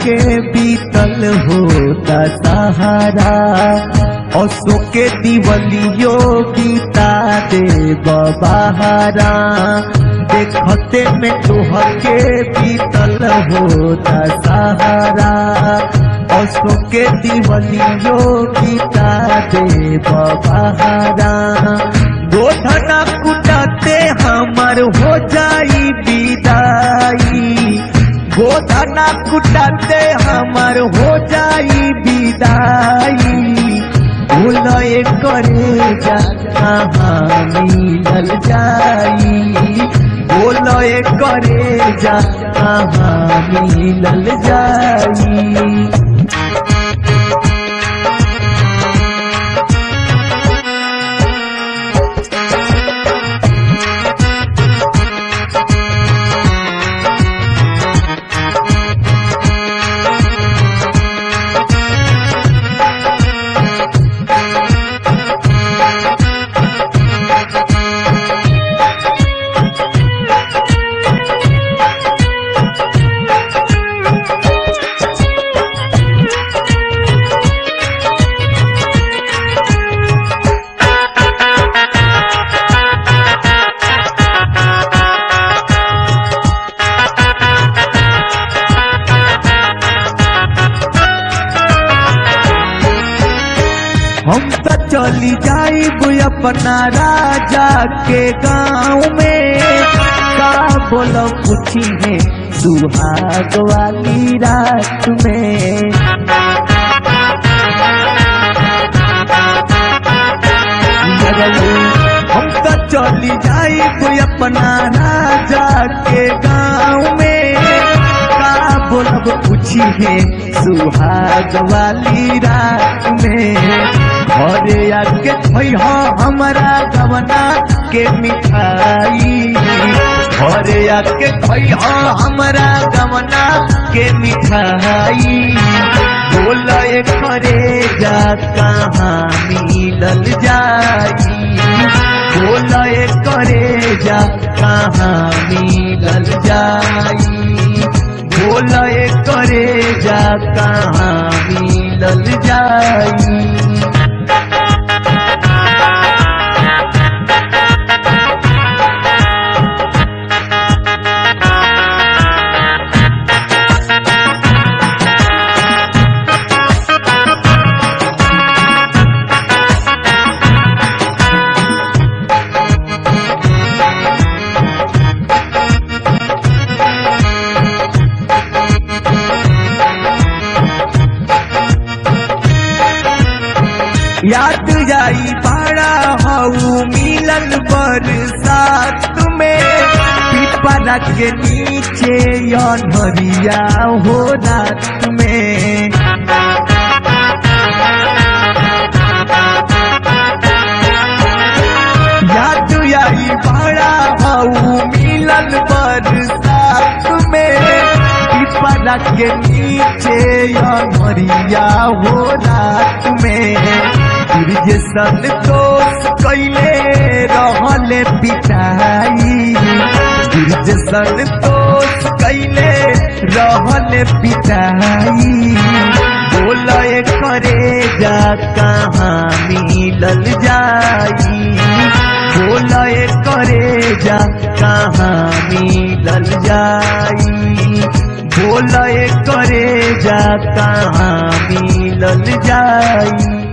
के बीतल होता सहारा असो के दिवलियो गीता दे बहारा देखते में तोहर के बीतल होता सहारा असो के दिवलियो गीता दे बहारा गोधना कुटाते हमर हो जाई विदाई गोधना कुटाते हमर हो जाई विदाई भूलए करे जा कहाँ मिलल जाई बोलए करे जा कहाँ मिलल जाई हम तो चली जाइब अपना राजा के गांव में का बोलो पूछी है सुहाग वाली रात में हम तो चली जाइब अपना राजा के गांव में का बोलब पूछी है सुहाग वाली रात में घरे आके खैहा हमारा गवना के मिठाई घरे आके खैहा हमारा गवना के मिठाई बोले करे जा कहाँ मिलल जाई बोले करे जा कहाँ मिलल जाई बोले करे जा कहाँ मिलल जाई याद जाई पाड़ा हऊ मिलन बरसात में पिपरा के नीचे अनहरिया हो रात में याद आई पाड़ा हऊ मिलन बरसात में पिपरा के नीचे अनहरिया हो रात में जे संतोष कैले रहले पिटाई जे संतोष कैले रहले पिटाई बोले करे जा कहाँ मिलल जाई बोले करे जा कहाँ मिलल जाई बोले करे जा कहाँ मिलल जाई